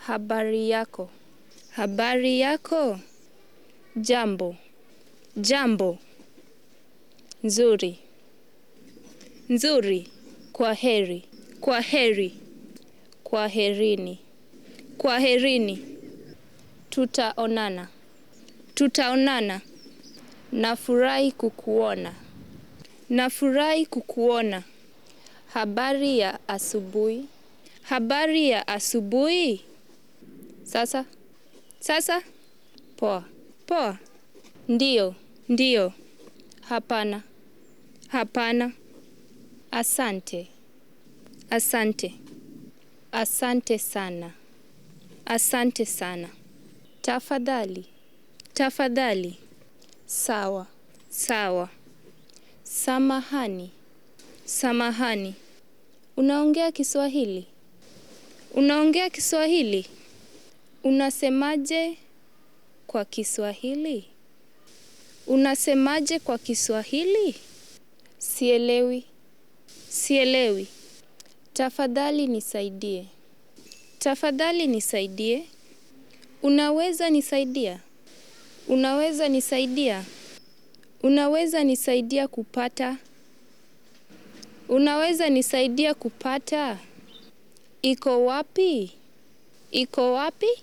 Habari yako. Habari yako. Jambo. Jambo. Nzuri. Nzuri. Kwa heri. Kwa heri. Kwa herini. Kwa herini. Tutaonana. Tutaonana. Nafurahi kukuona. Nafurahi kukuona. Habari ya asubuhi. Habari ya asubuhi. Sasa. Sasa. Poa. Poa. Ndiyo. Ndiyo. Hapana. Hapana. Asante. Asante. Asante sana. Asante sana. Tafadhali. Tafadhali. Sawa. Sawa. Samahani. Samahani. Unaongea kiswahili? Unaongea kiswahili? Unasemaje kwa kiswahili? Unasemaje kwa kiswahili? Sielewi. Sielewi. Tafadhali nisaidie. Tafadhali nisaidie. Unaweza nisaidia? Unaweza nisaidia? Unaweza nisaidia kupata? Unaweza nisaidia kupata? Iko wapi? Iko wapi?